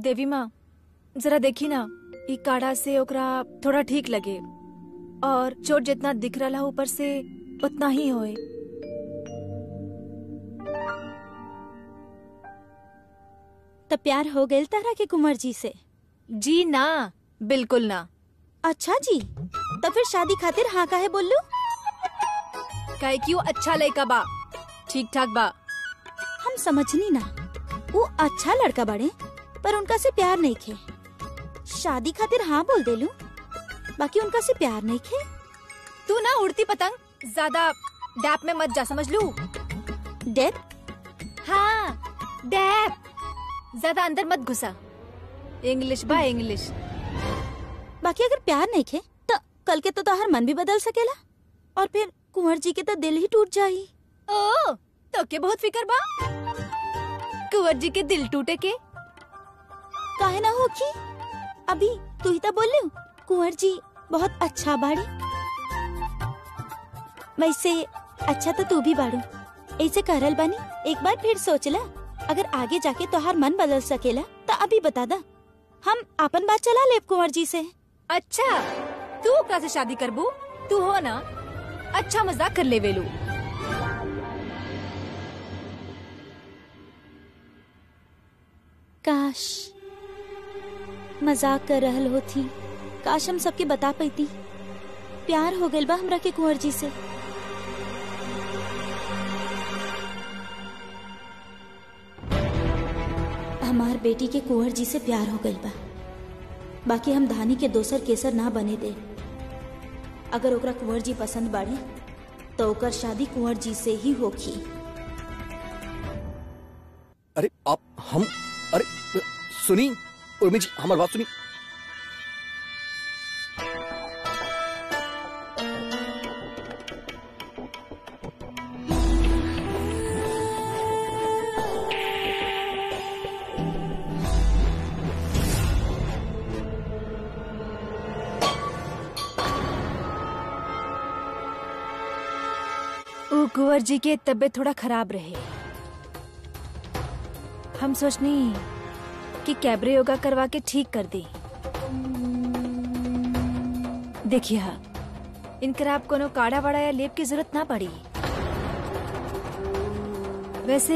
देवी माँ जरा देखी ना ई काढ़ा से ओकरा थोड़ा ठीक लगे और चोट जितना दिख रहा है ऊपर से उतना ही होए त प्यार हो गइल तारा के कुंवर जी से जी ना बिल्कुल ना अच्छा जी तो फिर शादी खातिर हाँ काहे बोललू काहे क्यों अच्छा लड़का बा ठीक ठाक बा हम समझनी ना वो अच्छा लड़का बड़े पर उनका से प्यार नहीं खे शादी खातिर हाँ बोल देलू बाकी उनका से प्यार नहीं खे तू ना उड़ती पतंग ज्यादा डैप में मत जा समझ लू डेथ हाँ डैप ज्यादा अंदर मत घुसा इंग्लिश बा इंग्लिश बाकी अगर प्यार नहीं खे तो कल के तो तोहर मन भी बदल सकेला और फिर कुंवर जी के तो दिल ही टूट जाई ओ तो के बहुत फिकर बा कुंवर जी के दिल टूटे के काहे ना हो की अभी तू ही तो बोल कुंवर जी बहुत अच्छा बाड़ी वैसे अच्छा तो तू भी बाड़ू ऐसे करल बानी एक बार फिर सोचला अगर आगे जाके तोहार मन बदल सकेला तो अभी बता दा हम अपन बात चला लेब कुंवर जी से अच्छा तू ओकरा से शादी करबू तू हो ना अच्छा मजाक कर ले वेलू काश मजाक कर रहल होती काश हम सबके बता पैती प्यार हो गइल बा हमरा के कुंवर जी से हमार बेटी के कुंवर जी से प्यार हो गइल बा बाकी हम धानी के दोसर केसर ना बने दे अगर ओकरा कुंवर जी पसंद बाड़े तो ओकर शादी कुंवर जी से ही होखी अरे आप हम अरे सुनी उर्मी जी हमारी बात सुनी ऊ कुंवर जी के तबीयत थोड़ा खराब रहे हम सोचनी कि कैबरे योगा करवा के ठीक कर दी देखिए हाँ इनकर आप कोनो काढ़ा वाड़ा या लेप की जरूरत ना पड़ी वैसे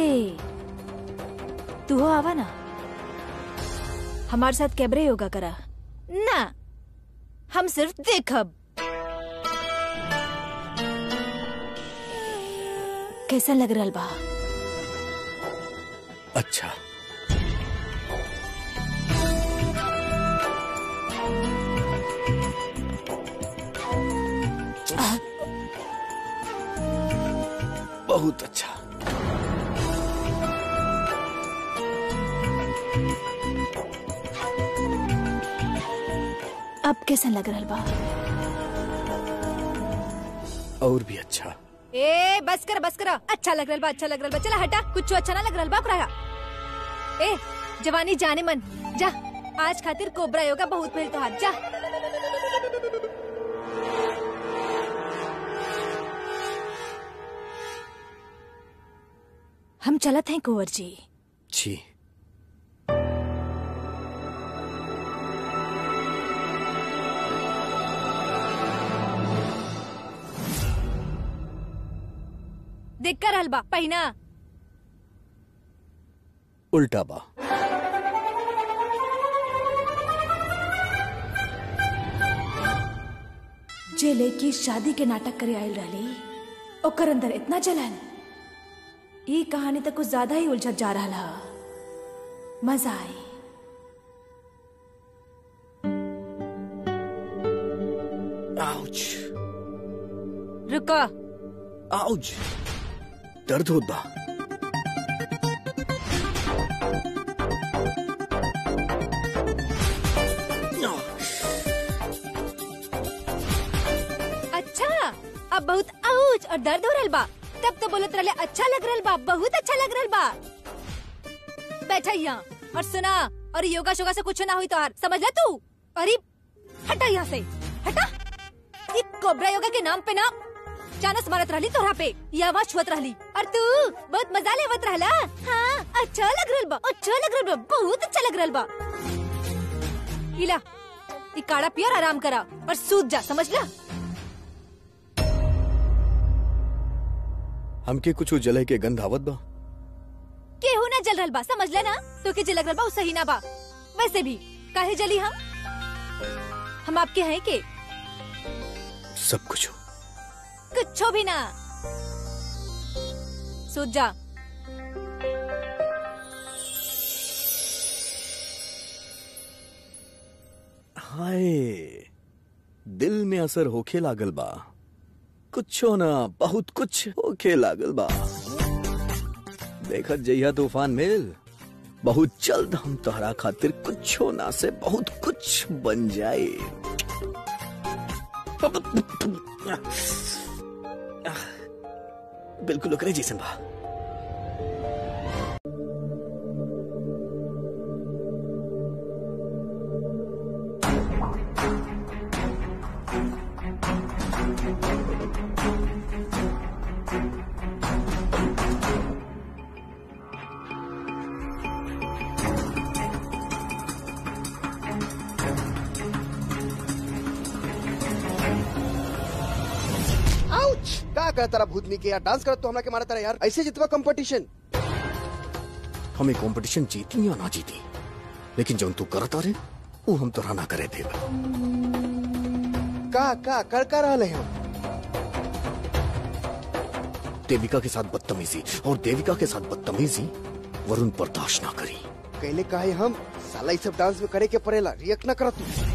तू हो आवा ना हमारे साथ कैबरे योगा करा ना हम सिर्फ देखब कैसा लग रहा बा अच्छा बहुत अच्छा अब कैसा लग रहा बा और भी अच्छा ए बस कर बस कर अच्छा लग रहा बा अच्छा लग रहा बा चला हटा कुछ अच्छा ना लग रहा बा ओकरा ए जवानी जाने मन जा आज खातिर कोबरा योगा बहुत भेल तोहार जा हम चलत हैं कुंवर जी जी देख कर हलबा पहिना उल्टा बा जे लड़की शादी के नाटक करे आयल रही ओकर अंदर इतना जलन ये कहानी तो कुछ ज्यादा ही उलझत जा रहा हा मजा आई आउच रुको आउच दर्द होत बा अच्छा अब बहुत आउच और दर्द हो रहल बा तब तो बोलत रहले अच्छा लग रहल बा बहुत अच्छा लग रहल बा बैठा यहाँ और सुना और योगा शोगा से कुछ ना हुई तो समझ ले तू अरे हटा यहाँ से हटा ये कोबरा योगा के नाम पे ना चानस मारत रहली तोहरा पे ये आवाज छुअत रहली और तू बहुत मजा लेवत रहला हाँ अच्छा लग रहल बा अच्छा लग रहल बा बहुत अच्छा लग रहल बा इला ई काढ़ा पिया और आराम करा और सूत जा समझ ला हमके कुछ जले के गंध आवत बा केहू ना जल रहल बा समझ ले ना तो के जलक रहल बा उ सही ना बा वैसे भी काहे जली हम हम आपके हैं के सब कुछ कुछो भी ना सूत जा हाय दिल में असर होखे लागल बा कुछो ना बहुत कुछ होखे लागल बा देखत जइया तूफान मेल बहुत जल्द हम तोहरा खातिर कुछो ना से बहुत कुछ बन जाए बिल्कुल ओकरे जैसन बा आउच का कर तारा भूतनी के यार डांस करत तो हमरा के मारा तारा यार ऐसे जितवा कंपटीशन हमें कंपटीशन जीती या ना जीती लेकिन जौन तू करत रे वो हम तोरा ना करे देब का का कर का रहले हम देविका के साथ बदतमीजी और देविका के साथ बदतमीजी वरुण बर्दाश्त ना करी कहले काहे हम साला ई सब डांस में करे के पड़ेला रिएक्ट ना करत तू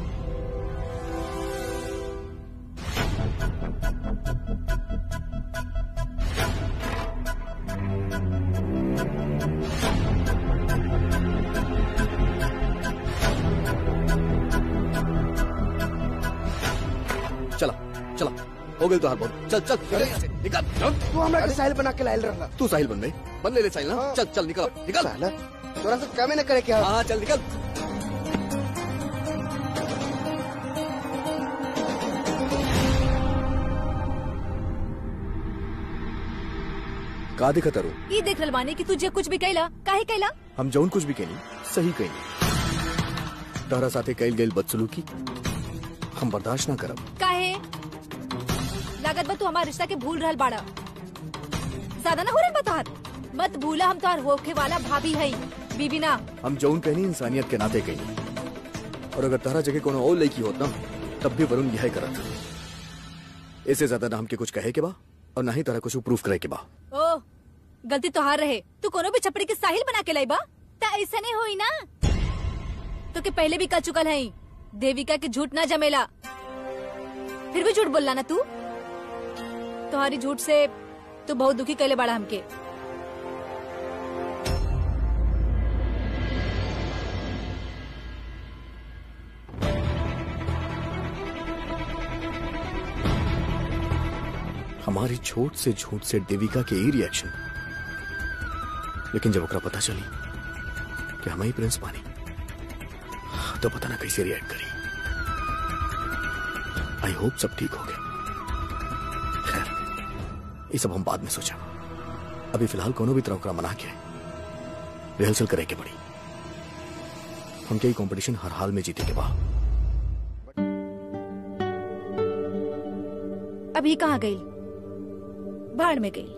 चला चला हो गई तो हार बहुत चल चल चल यहाँ से, निकल चल। तू हमरा के साहिल बना के लायल रहला तू साहिल बन गई बन ले ले साहिल ना हाँ। चल चल निकल निकल साला तोरा से कमे ना करे के हम हाँ चल निकल का दिखत रू ई देख रहल बानी कि तुझे कुछ भी कैला काहे कैला हम जौन कुछ भी कहनी सही कहनी तोहरा साथे कैल गई बदसलूकी हम बर्दाश्त ना करब काहे लागत बा तू हमार रिश्ता के भूल रहल बाड़ा ज्यादा ना हो रहल बा तोहार मत भूला हम तोहार होखे वाला भाभी है बीबी ना हम जौन कहनी इंसानियत के नाते कहनी और अगर तारा जगह कोनो और लड़की होत ना तब भी वरुण यही करत इससे ज्यादा ना हमके कुछ कहे के बा और ना ही तारा कुछ प्रूफ करे के बा ओ गलती तोहार रहे तू कोनो भी छपड़ी के साहिल बना के लाई बा ता ऐसा नहीं होई ना तो के पहले भी कह चुकल है देविका के झूठ ना जमेला फिर भी झूठ बोलला ना तू तुम्हारी झूठ से तू बहुत दुखी कैले बाड़ा हमके हमारी छोट से झूठ से देविका के ई रिएक्शन लेकिन जब ओकरा पता चली कि हम ही प्रिंस पानी तो पता ना कैसे रिएक्ट करी आई होप सब ठीक हो गए खैर ये सब हम बाद में सोचा अभी फिलहाल कोनो भी तरह ओकरा मना के रिहर्सल करे के पड़ी हम के कंपटीशन हर हाल में जीते के बा अभी कहाँ गई भाड़ में गई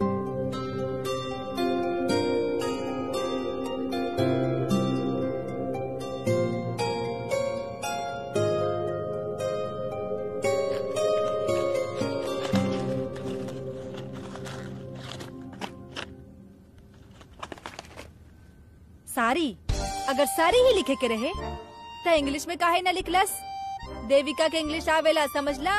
सारी अगर सारी ही लिखे के रहे तो इंग्लिश में काहे ना लिखलस देविका के इंग्लिश आवेला समझला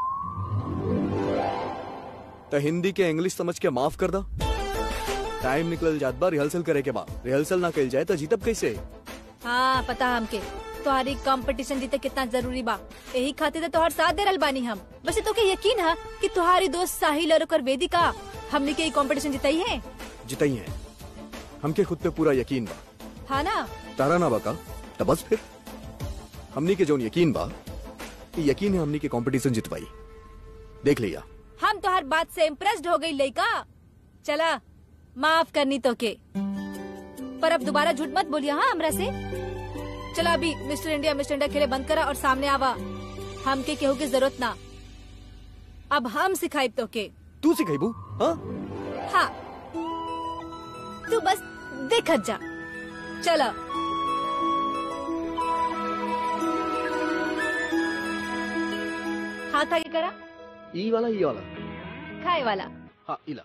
तो हिंदी के इंग्लिश समझ के माफ कर दा टाइम निकल जात बा रिहर्सल करे के बा रिहर्सल ना कल जाए तो जीतब कैसे हाँ पता हमके तुम्हारी कंपटीशन जीते कितना जरूरी बा यही खातिर तो तोहर साथ दे रहल बानी हम वैसे तो के यकीन है कि तुम्हारी दोस्त साहिल और ओकर वेदिका हमने के कंपटीशन जिताई है जितई है हमके खुद पे पूरा यकीन बा हाँ ना तारा ना बका तो बस फिर हमनी के जोन यकीन बा ई यकीन है हमनी के कंपटीशन जितवाई देख लिया हम तुम्हार बात से इम्प्रेस्ड हो गई लड़का चला माफ करनी तो के पर अब दोबारा झूठ मत बोलिए हाँ हमरा से चला अभी मिस्टर इंडिया मिस्टर इंडिया खेले बंद करा और सामने आवा हमके केहू की जरूरत ना अब हम सिखाई तो के तू सिखाइबू हाँ हाँ तू बस देखत जा चलो हाथ आगे करा ई वाला ई वाला खाए वाला हाँ इला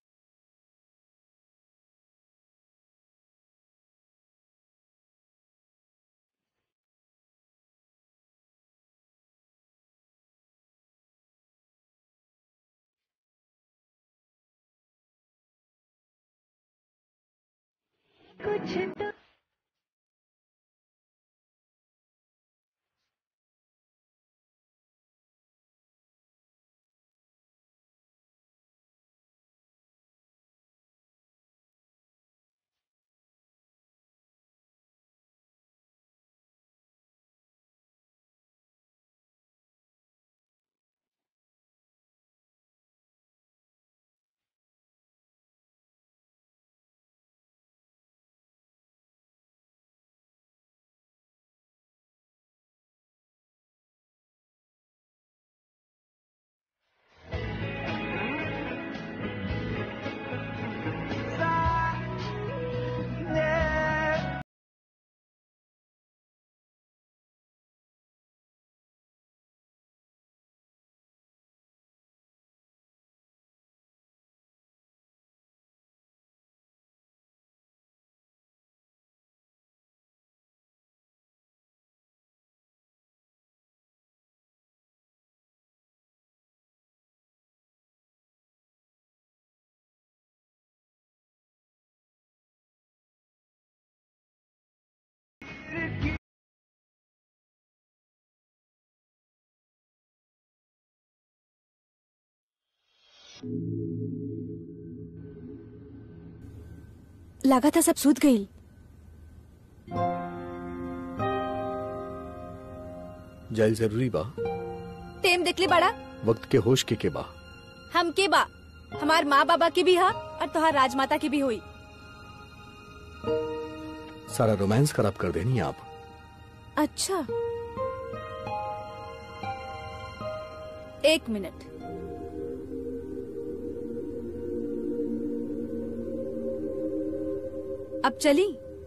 लगा था सब सूत गई जाइल जरूरी बा टेम देख ली बड़ा वक्त के होश के के बा हम के बा हमार माँ बाबा की भी हा और तुहार राजमाता की भी हुई सारा रोमांस खराब कर देनी आप अच्छा एक मिनट अब चली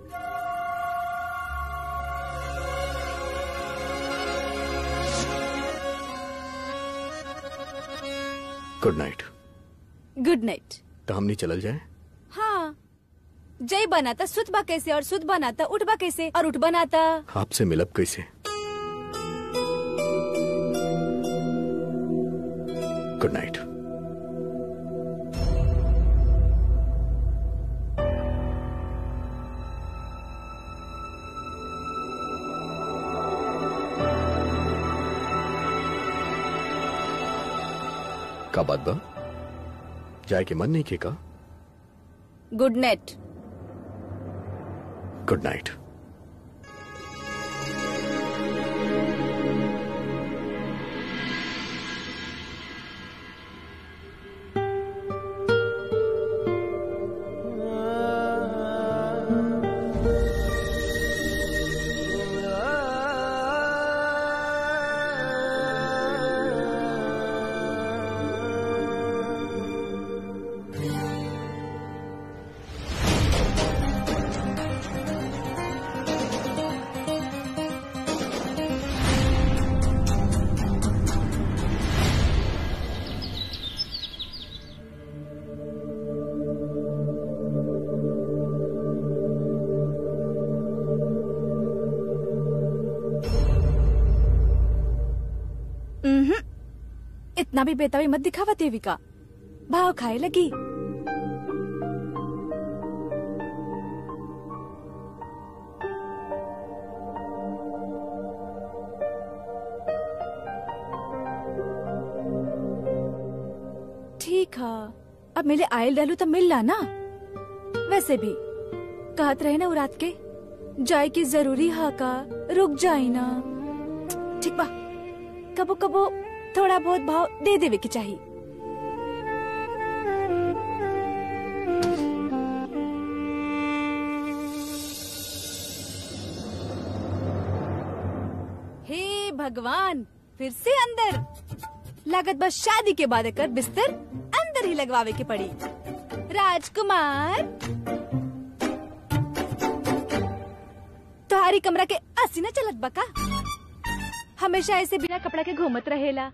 गुड नाइट गुड नाइट तो हमनी चलल जाए हाँ जय बनाता सुत बा कैसे और सुत बनाता उठ बा कैसे और उठ बनाता आपसे मिलब कैसे गुड नाइट का बात बा जाए के मन नहीं के का गुड नाइट गुड नाइट उम्हूं। इतना भी बेताबी मत दिखावा देविका भाव खाए लगी ठीक है अब मिले आयल डालू तो मिल ला ना वैसे भी कहत रहे ना उ रात के जाए की जरूरी हा का रुक जाई ना ठीक बा कबो कबो थोड़ा बहुत भाव दे देवे के चाहिए भगवान फिर से अंदर लागत बस शादी के बाद एकर बिस्तर अंदर ही लगवावे के पड़ी राजकुमार तुम्हारी कमरा के अस्सी न चलत बका हमेशा ऐसे बिना कपड़ा के घूमत रहेला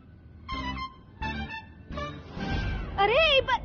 अरे ई ब-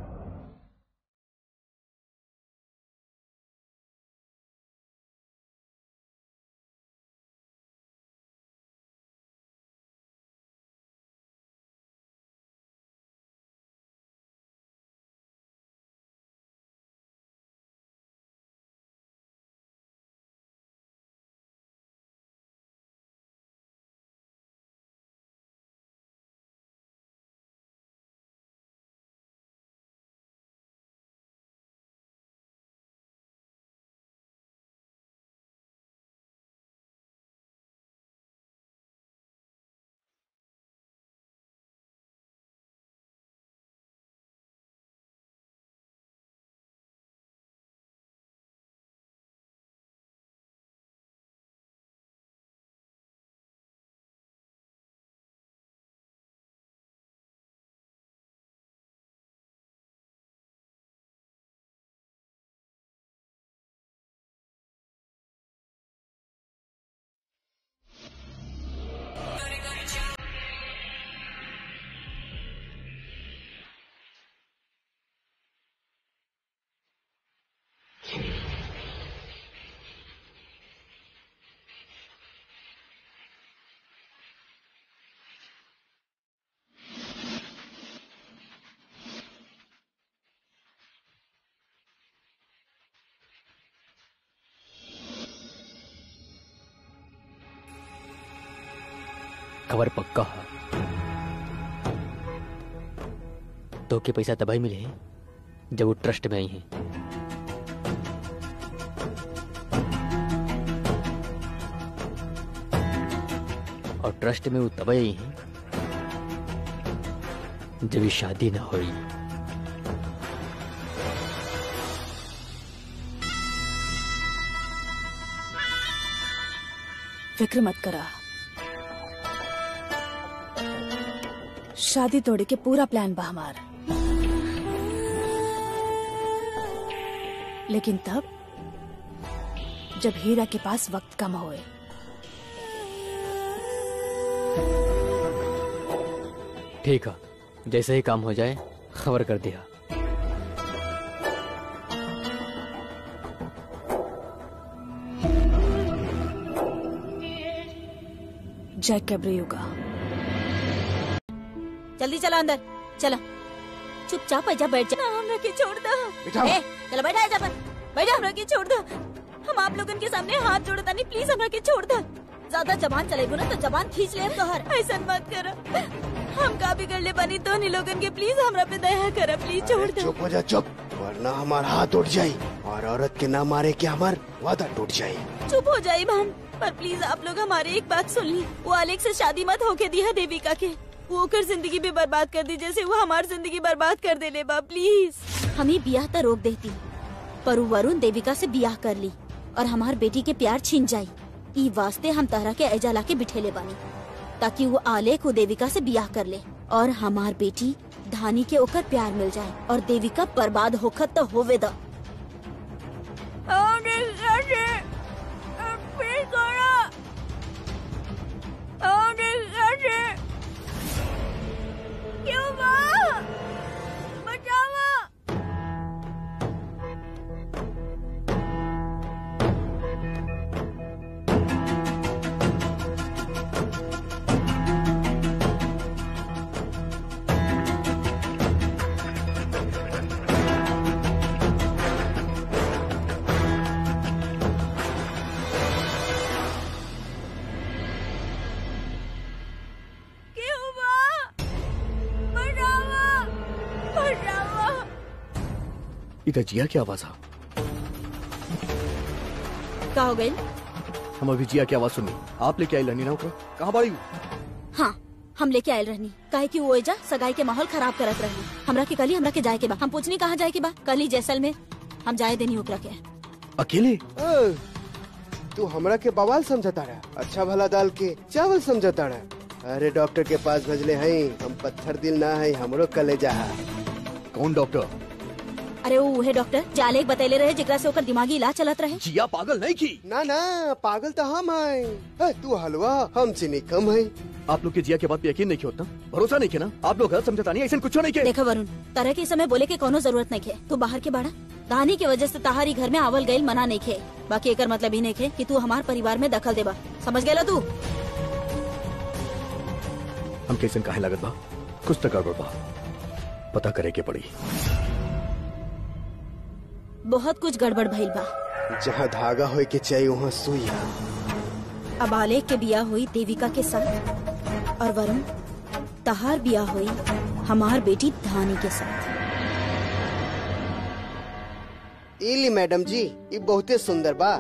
खबर पक्का है तो के पैसा तबाही मिले हैं जब वो ट्रस्ट में आई हैं और ट्रस्ट में वो तबाही आई हैं जब ये शादी ना हुई फिक्र मत करा शादी तोड़े के पूरा प्लान बा हमार लेकिन तब जब हीरा के पास वक्त कम होए ठीक है जैसे ही काम हो जाए खबर कर दिया जय कैब्रियुगा जल्दी चला अंदर चला चुपचाप आजा बैठ जा ना हमरा के छोड़ दो बिठाओ। ए, चलो बैठा आजा पर बैठा हमरा के छोड़ दो हम आप लोगन के सामने हाथ जोड़ता नहीं प्लीज हमरा के छोड़ दो ज्यादा जबान चलेगो ना तो जबान खींच ले तोहर ऐसा मत करो हम का बिगड़ ले बनी तो नहीं लोगन के प्लीज हमरा पे दया कर प्लीज छोड़ दो चुप हो जा चुप वरना हमारा हाथ उठ जाये और औरत के ना मारे के हमार वादा टूट जाये चुप हो जाए बहन पर प्लीज आप लोग हमारी एक बात सुन ली वो अलेक्स से शादी मत होके दी है देविका के वो ओकर जिंदगी भी बर्बाद कर दी जैसे वो हमारी जिंदगी बर्बाद कर दे ले बा प्लीज हमें बियाह तो रोक देती पर वो वरुण देविका से बियाह कर ली और हमार बेटी के प्यार छीन जाई ई वास्ते हम तारा के ऐजा ला के बिठेले बानी ताकि वो आलेख वो देविका से बियाह कर ले और हमार बेटी धानी के ओकर प्यार मिल जाए और देविका बर्बाद होखत तो होवे द इधर जिया की आवाज आ का हो गई हम अभी जिया की आवाज सुनी आप लेके आई लनी ना ऊपर कहाँ बाड़ी हाँ हम लेके आयल रहनी काहे कि वो एजा सगाई के माहौल खराब करत रहनी हमरा के कली हमरा के जाए के बा हम पूछनी कहाँ जाए के बा कली जैसल में हम जाए देनी ओकरा के अकेले ए, तू हमरा के बवाल समझता रहा अच्छा भला दाल के चावल समझता रहा अरे डॉक्टर के पास भेजले हई हम पत्थर दिल ना है हमरो कलेजा है कौन डॉक्टर अरे वो उहे डॉक्टर जाले एक बतैले रहे जेकरा से ओकर दिमागी इलाज चलत रहे जिया पागल नहीं की ना ना पागल तो हम हैं ए, तू हलवा हम चीनी कम है आप लोग के जिया के बात पे यकीन नहीं किया होता भरोसा नहीं किया ना आप लोग गलत समझता नहीं ऐसा कुछ नहीं के देखो वरुण तरह के समय बोले के कोनो जरूरत नहीं खे तू बाहर के बाड़ा दानी की वजह से तहारी घर में आवल गईल मना नहीं खे बाकी एकर मतलब ही नहीं खे कि तू हमार परिवार में दखल देबा समझ गेला तू हम कैसे काहे लागत बा कुछ तो गड़बड़ बा पता करे के पड़ी बहुत कुछ गड़बड़ भइल बा जहाँ धागा होए के चाहिए वहाँ सुई है अब आलेख के बिया हुई देविका के साथ और वरुण तहार बिया हुई हमार बेटी धानी के साथ इली मैडम जी ये बहुते सुंदर बा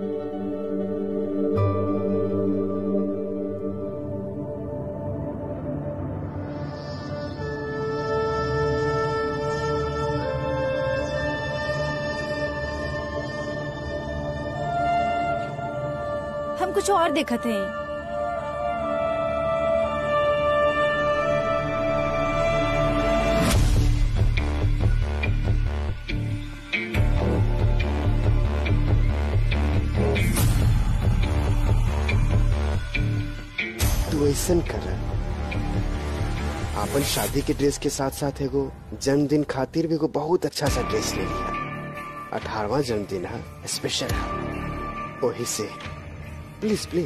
हम कुछ और देखत हैं तू ऐसा कर अपन शादी के ड्रेस के साथ साथ एगो जन्मदिन खातिर भी एगो बहुत अच्छा सा ड्रेस ले लिया अठारवा जन्मदिन है स्पेशल है वही से प्लीज प्लीज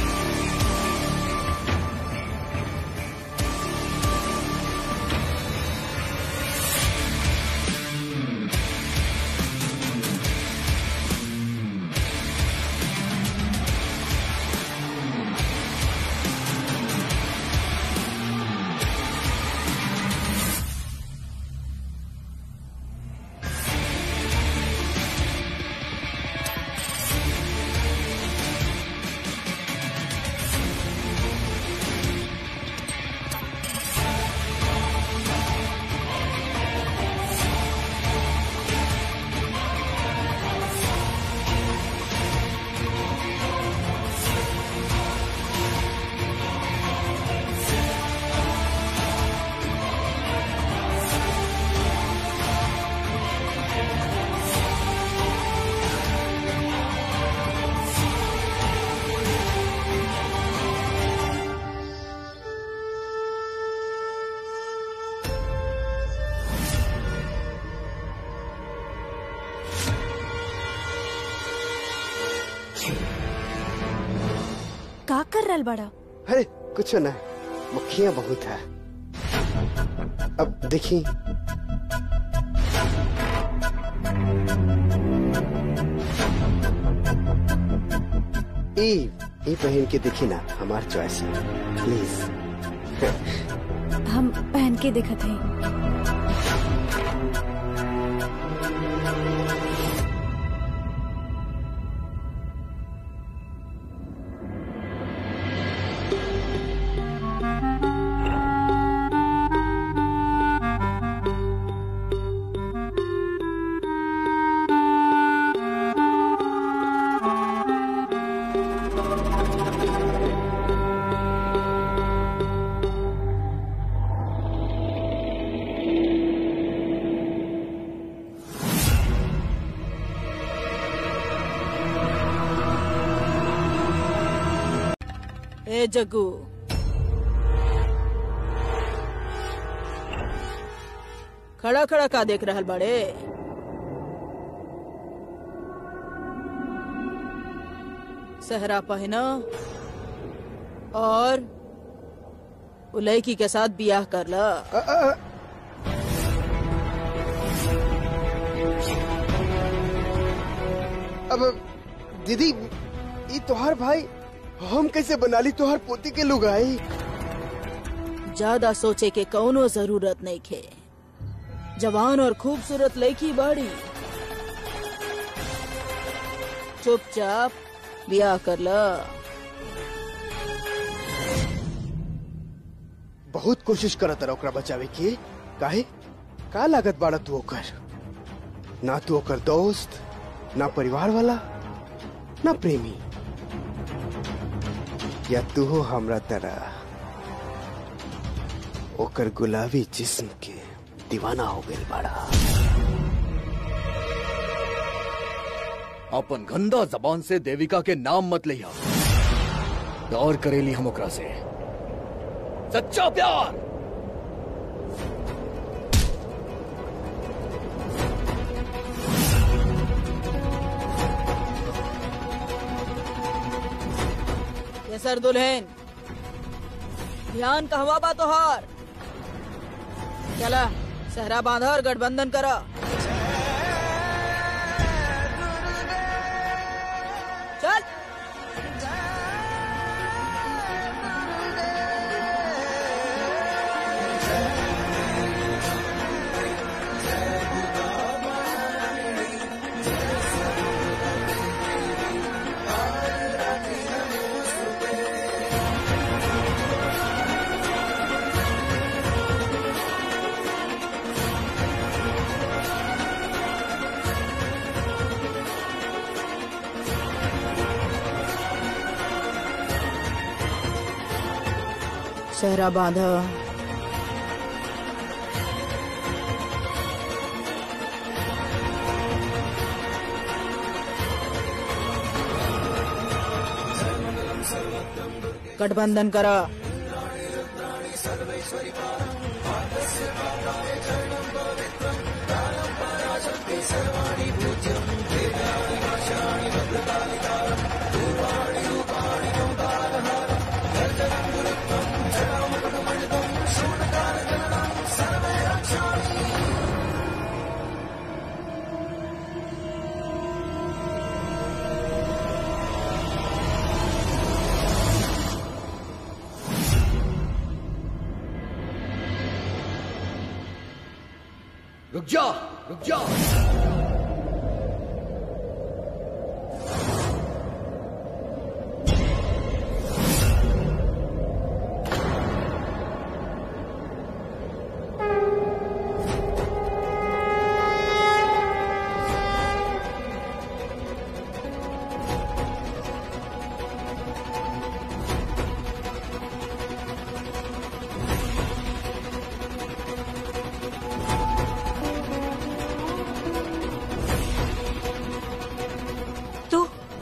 का कर रहल बड़ा अरे कुछ ना मक्खियाँ बहुत है अब देखी ई ई पहन के देखी ना हमार चॉइस है प्लीज हम पहन के देखत हैं ए जग्गू खड़ा खड़ा का देख रहल बड़े सहरा पहना और उ लड़की के साथ बियाह कर ला अ, अ, अ, अब दीदी ये तोहार भाई हम कैसे बना ली तोहार पोती के लुगाई ज्यादा सोचे के कौनो जरूरत नहीं खे जवान और खूबसूरत लड़की बाड़ी चुपचाप बियाह कर ला बहुत कोशिश करत रहा ओकरा बचावे की काहे का लागत बाड़ा तू ओकर ना तू ओकर दोस्त ना परिवार वाला ना प्रेमी या तू हो हमरा तरह ओकर गुलाबी जिस्म के दीवाना हो गई बड़ा अपन गंदा जबान से देविका के नाम मत लिया और करेली हम ओकरा से सच्चा प्यार ये सर दुल्हन ध्यान कहवा बा तोहार चला सहरा बांधा और गठबंधन करा चल सहरा बांधा गठबंधन करा रुक जा रुक जा तू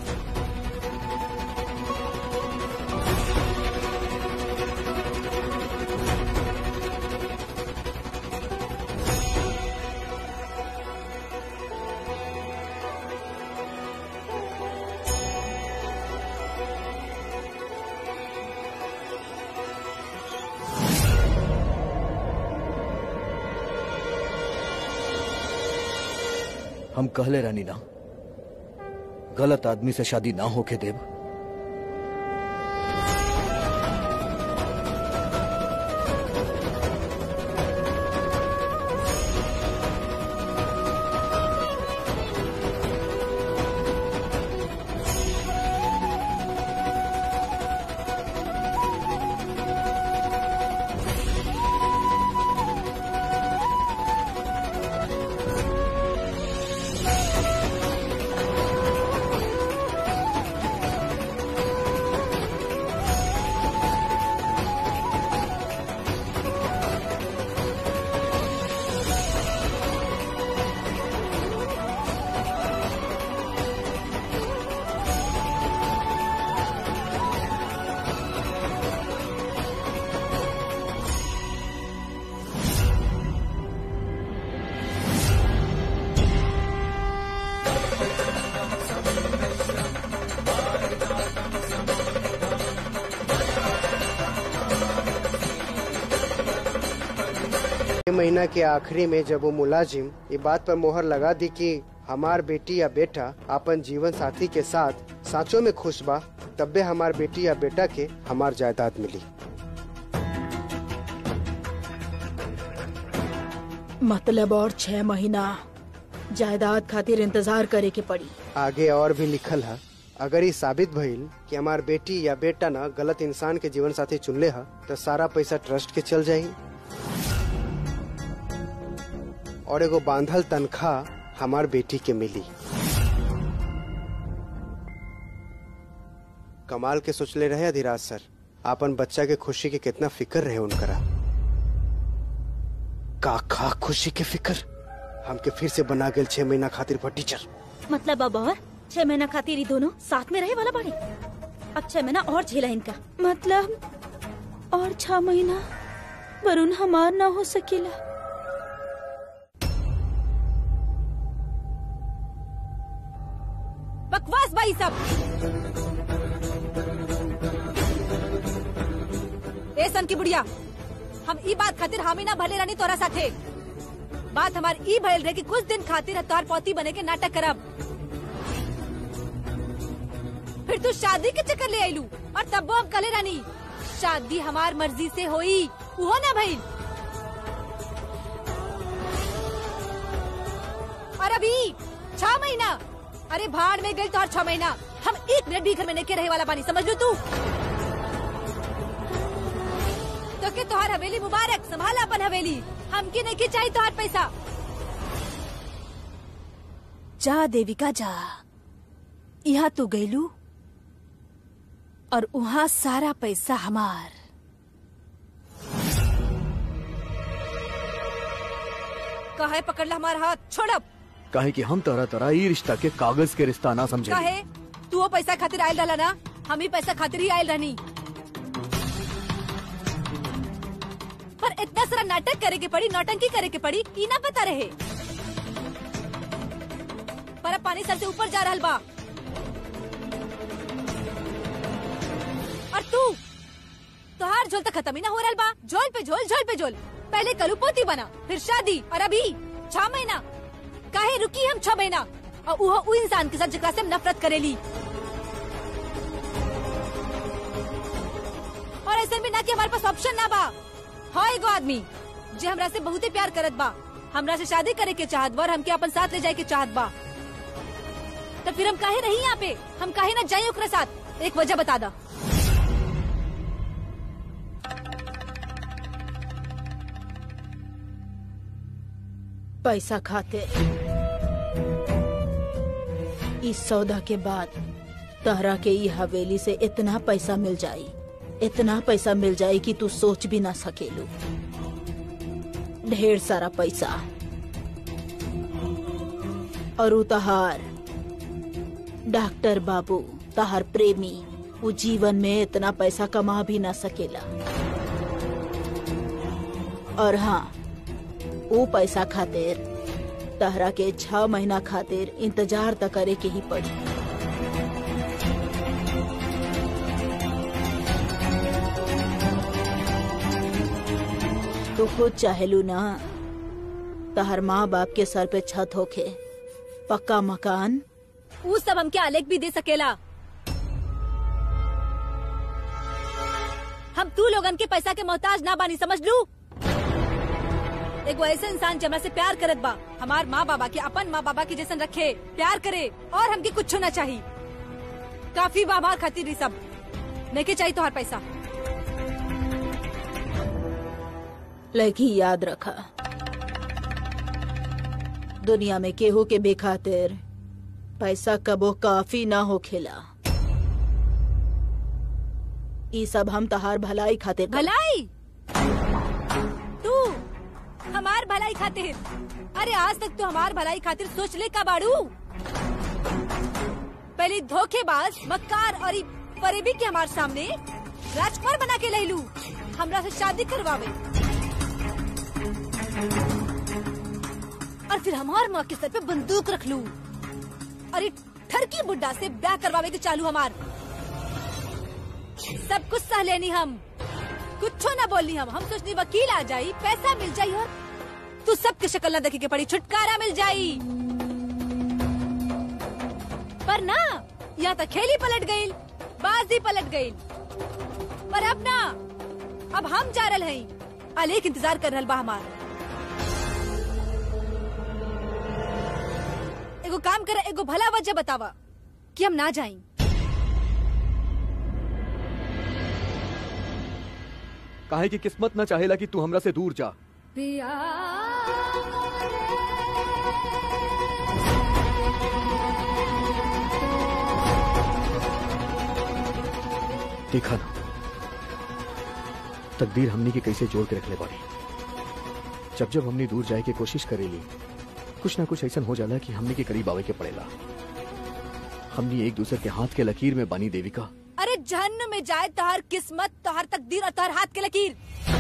हम कहले रानी ना गलत आदमी से शादी ना होके देव ये महीना के आखिरी में जब वो मुलाजिम ये बात पर मोहर लगा दी कि हमार बेटी या बेटा अपन जीवन साथी के साथ साँचों में खुश बा तब्बे हमार बेटी या बेटा के हमार जायदाद मिली मतलब और छह महीना जायदाद खातिर इंतजार करे के पड़ी आगे और भी लिखल है अगर ये साबित भइल कि हमार बेटी या बेटा ना गलत इंसान के जीवन साथी चुनले है तो सारा पैसा ट्रस्ट के चल जाई और एगो बांधल तनख्वाह हमार बेटी के मिली कमाल के सोचले रहे अधिराज सर आपन बच्चा के खुशी के कितना फिक्र रहे उनकरा का का खुशी के फिक्र हमके फिर से बना गेल छह महीना खातिर पर टीचर मतलब अब और छह महीना खातिर ये दोनों साथ में रहे वाला बाड़े अब छह महीना और झेला इनका मतलब और छह महीना वरुण हमार ना हो सकेला बकवास भाई सब ए सन की बुढ़िया हम ई बात खातिर हामी ना भले रानी तोरा साथे बात हमार ई भइल रहे कि कुछ दिन खातिर तोहार पौती बने के नाटक करब फिर तू शादी के चक्कर ले आईलू और तब अब कले रानी शादी हमार मर्जी से होई उहो ना भइल और अभी छह महीना अरे भाड़ में गई तो और छह महीना हम एक मिनट भी घर में नहीं के रहे वाला पानी समझ लो तू तो के तोहार हवेली मुबारक संभाला अपन हवेली हमके नहीं के चाहिए तोहार पैसा जा देविका जा यहाँ तू गईलू और वहाँ सारा पैसा हमार काहे पकड़ ला हमारा हाथ छोड़ब काहे कि हम तरह तरह ई रिश्ता के कागज के रिश्ता ना समझे काहे तू वो पैसा खातिर आयल रहला ना हम ही पैसा खातिर ही आयल रहनी पर इतना सारा नाटक करे के पड़ी नौटंकी करे के पड़ी ई ना पता रहे पर अब पानी सर से ऊपर जा रहल बा और तू तोहार झोल तक खत्म ही ना हो रहल बा झोल पे झोल झोल पे झोल पहले कलू पोती बना फिर शादी और अभी छह महीना काहे रुकी हम छह महीना और वो उ इंसान के साथ जकरा से हम नफरत करेली और ऐसे भी ना कि हमारे पास ऑप्शन ना बा हाँ एगो आदमी जे हमरा से बहुते प्यार करत बा हमरा से शादी करे के चाहत बा और हमके अपन साथ ले जाए के चाहत बा तो फिर हम काहे रही यहाँ पे हम काहे ना जाए ओकरा साथ एक वजह बता दा पैसा खाते इस सौदा के बाद तहरा के ई हवेली से इतना पैसा मिल जाई इतना पैसा मिल जाई कि तू सोच भी ना सकेलू ढेर सारा पैसा और उ तहार डॉक्टर बाबू तहार प्रेमी वो जीवन में इतना पैसा कमा भी ना सकेला और हाँ वो पैसा खातिर तहरा के छह महीना खातिर इंतजार त करे के ही पड़ी तू खुद चाहेलू ना तहर माँ बाप के सर पे छत होखे पक्का मकान उ सब हमके आलेख भी दे सकेला हम तू लोगन के पैसा के मोहताज ना बानी समझ लू एगो ऐसे इंसान जमरा से प्यार करत बा हमार माँ बाबा के अपन माँ बाबा के जैसन रखे प्यार करे और हमके कुछ ना चाहिए काफी बाबा खातिर ई सब नहीं के चाहिए तोहार पैसा लड़की याद रखा दुनिया में केहू के बेखातिर पैसा कबो काफी ना हो खेला ई सब हम तहार भलाई खातिर कर- भलाई तू हमार भलाई खातिर अरे आज तक तो हमार भलाई खातिर सोच ले का बाड़ू पहले धोखेबाज मक्कार और ई फरेबी के हमार सामने राजकुमार बना के लैलू हमरा से शादी करवावे और फिर हमार माँ के सर पे बंदूक रख लू और ई ठरकी बुड्ढा से ब्याह करवावे के चालू हमार सब कुछ सह लेनी हम कुछ ना बोलनी हम हम सोचनी वकील आ जाई पैसा मिल जाई और तू सबके शक्ल ना देखे के पड़ी छुटकारा मिल जाई पर ना या तो खेली पलट गई बाजी पलट गई पर अब ना अब हम जा रहे हैं अलेख इंतजार कर रहल बा हमार एगो काम करे एगो भला वजह बतावा कि हम ना जाई काहे की किस्मत न चाहेला कि तू हमरा से दूर जा देखा ना तकदीर हमनी के कैसे जोड़ के रखले बाड़ी जब जब हमनी दूर जाए के कोशिश करेली कुछ ना कुछ ऐसा हो जाला कि हमनी के करीब आवे के पड़ेला हमनी एक दूसरे के हाथ के लकीर में बानी देविका अरे जहन्नुम में जाए तोहर किस्मत तोहर तकदीर और तोहर हाथ के लकीर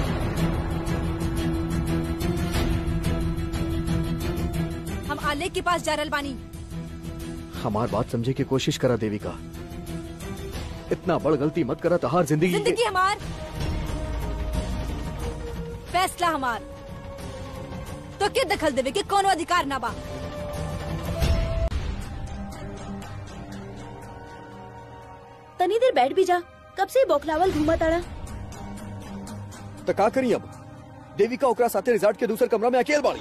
हम आलेख के पास जा रहल बानी हमार बात समझे की कोशिश करा देविका इतना बड़ गलती मत करा तहार जिंदगी के- जिंदगी हमार फैसला हमार तो के दखल देवे के कोनो अधिकार ना बा तनी देर बैठ भी जा कब से बौखलावल घूमा ताड़ा तो का करी अब देविका ओकरा साथे रिजॉर्ट के दूसरे कमरा में अकेल बाड़ी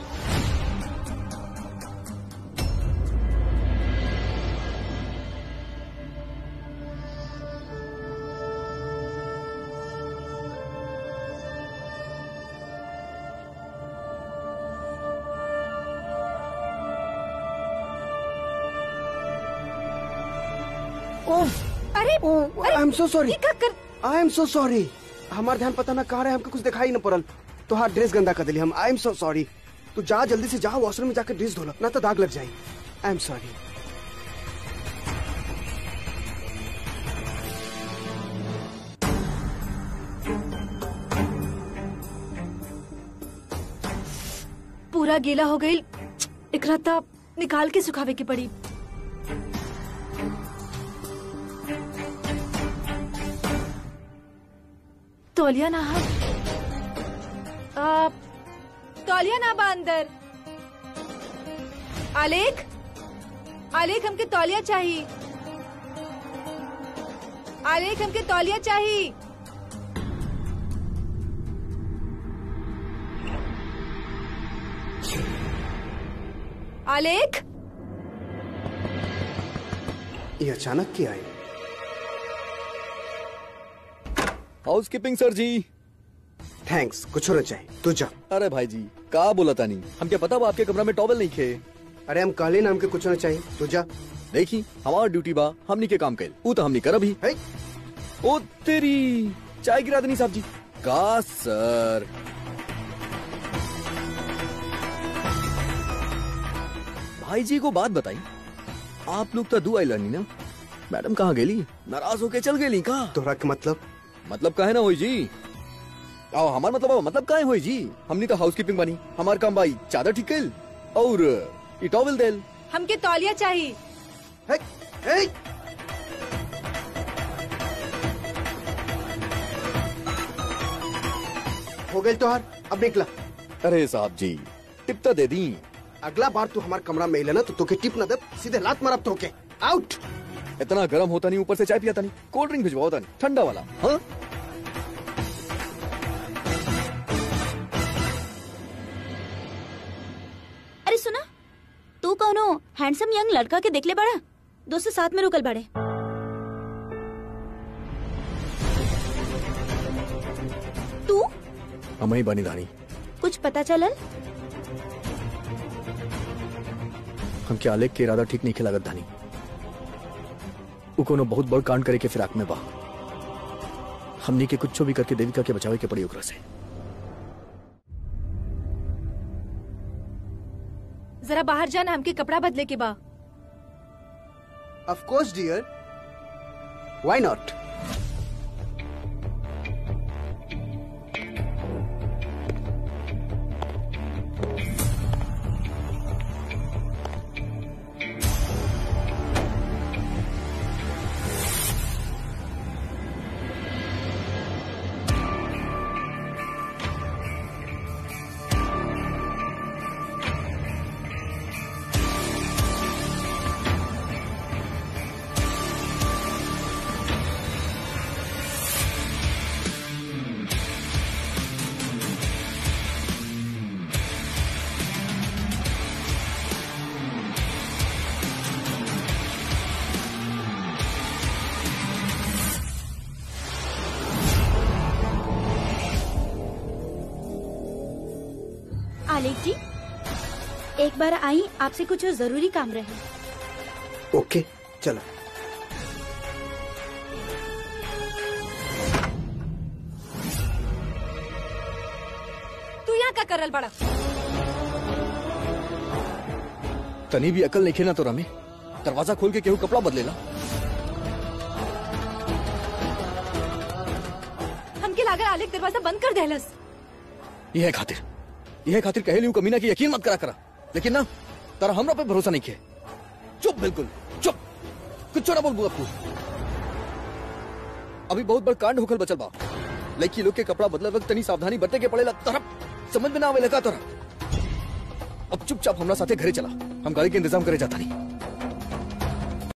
अरे आई एम सो सॉरी ये का कर आई एम सो सॉरी हमार ध्यान पता ना कहाँ रहे हमको कुछ दिखाई न पड़ल तो हाँ ड्रेस गंदा कर दिली हम आई एम सो सॉरी तू जा जल्दी से जा वॉशरूम में जाकर ड्रेस धोला ना तो दाग लग जाए आई एम सॉरी पूरा गीला हो गई एकरा तब निकाल के सुखावे की पड़ी तौलिया ना हा आ, तौलिया ना बा अंदर आलेख आलेख हमके तौलिया चाहिए आलेख हमके तौलिया चाहिए आलेख ये अचानक क्या आई हाउस कीपिंग सर जी थैंक्स कुछ होना चाहिए तू जा अरे भाई जी का बोला तानी हम क्या पता वो आपके कमरा में टॉवल नहीं खे अरे हम कहले ना हमके कुछ होना चाहिए तू जा देखी हमार ड्यूटी बा हमनी के काम कैल ऊ तो हमनी कर अभी है ओ तेरी चाय गिरा देनी साहब जी का सर भाई जी को बात बताई आप लोग तो दुआ लानी ना मैडम कहाँ गेली नाराज होके चल गेली का तोहरा के मतलब मतलब काहे ना होई जी आओ हमार मतलब आओ, मतलब काहे होई जी हमनी तो हाउस कीपिंग बनी हमार काम भाई चादर ठीक कैल और ई टॉवल देल हमके तौलिया चाहिए है है हो गई तोहार अब निकला अरे साहब जी टिप तो दे दी अगला बार तू हमारे कमरा में अइला ना तो तोके टिप ना दे सीधे लात मारब तोके आउट इतना गर्म होता नहीं ऊपर से चाय पियाता नहीं कोल्ड ड्रिंक भिजवाओ नहीं ठंडा वाला हाँ अरे सुना तू कौनो हैंडसम यंग लड़का के देखले बड़ा दोस्त साथ में रुकल बड़े तू हम ही बनी धानी कुछ पता चलल हम क्या आलेख के इरादा ठीक नहीं लागत धानी उ कोनो बहुत बड़ कांड करे के फिराक में बा हमनी के कुछ भी करके देविका के बचावे के पड़ी ओकरा से जरा बाहर जाना हमके कपड़ा बदले के बा of course dear why not Alekh ji एक बार आई आपसे कुछ जरूरी काम रहे ओके चलो कर रहल बड़ा तनी भी अकल नहीं खेना तो रमे दरवाजा खोल के केहू कपड़ा बदलेला हमके लागल आलिक दरवाजा बंद कर देहलस यह खातिर यह खातिर कहे लियू कमीना की यकीन मत करा करा लेकिन ना तारा हमरा पे भरोसा नहीं किया चुप बिल्कुल चुप कुछ ना बोल बुआ तू अभी बहुत बड़ कांड होकर बचल बा लड़की लोग के कपड़ा बदले वक्त तनी सावधानी बरते के पड़ेला तोरा समझ में ना आवे लगा तोरा अब चुपचाप हमरा साथे घरे चला हम गाड़ी के इंतजाम करे जाता नहीं